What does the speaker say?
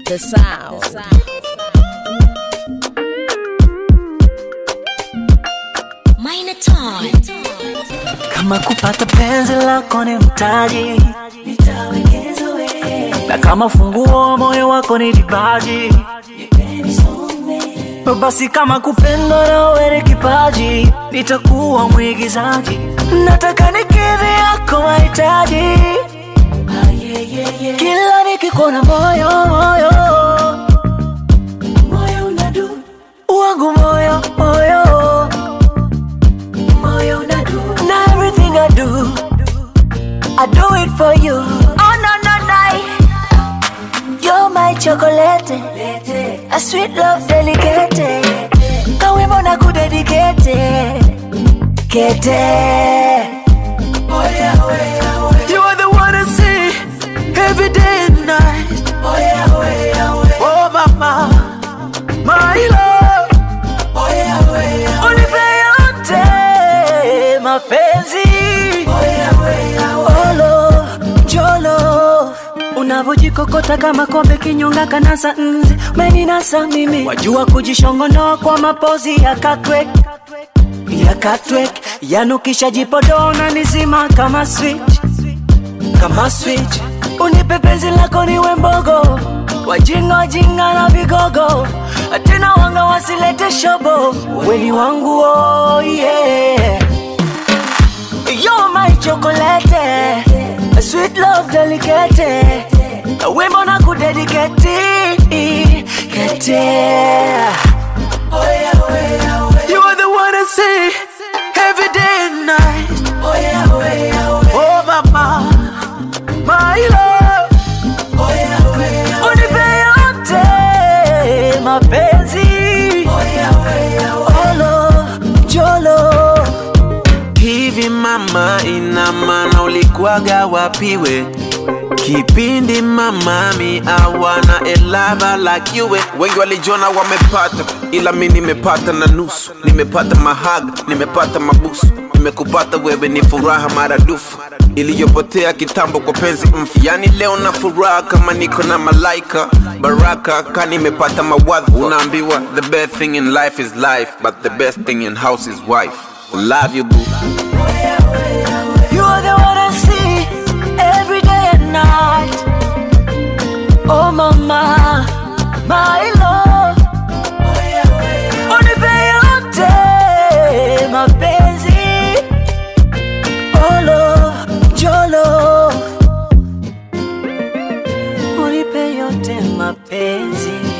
The sound. Minor Toy. kama kupata penzi lako ni mtaji nitawekeza wewe na kama funguo wa moyo wako ni vipaji basi kama kupendwa na wewe ni kipaji nitakuwa mwigizaji nataka nikidhi yako mahitaji kila nikikuona moyo moyo moyo unadu wangu moyo moyo moyo unadu na everything I do I do it for you oh no no no You're my chocolate A sweet love delicate Kawimbo na kudedicate Kete You are the one I see Every day and night Oh mama My love Unipe yote mapenzi Olo, jolo unavyojikokota kama kombe kinyonga kanasa nzi meninasa mimi wajua kujishongonoa kwa mapozi ya katwek ya katwek yanukisha jipodona nizima kama switch kama switch unipe penzi lako niwe mbogo wajinga wajinga na vigogo tena wanga wasilete shobo weni wangu oh yeah You're my chocolate a sweet love delicate wimbo na kudedicate kete You are the one I see every day and night Oh mama my love unipe yote mapenzi olo jolo hivi mama ina maana ulikuwaga wapiwe kipindi mamami awana elava like you wengi walijona wamepata ila mi nimepata na nusu nimepata mahaga nimepata mabusu nimekupata wewe ni furaha maradufu iliyopotea kitambo kwa penzi mfu yani leo na furaha kama niko na malaika baraka ka nimepata mawadhu unaambiwa the best thing in life is life but the best thing in house is wife love you boo You are the one I see every day and night. Oh mama, my love. Unipe yote mapenzi. Olo, jolo. Unipe yote mapenzi.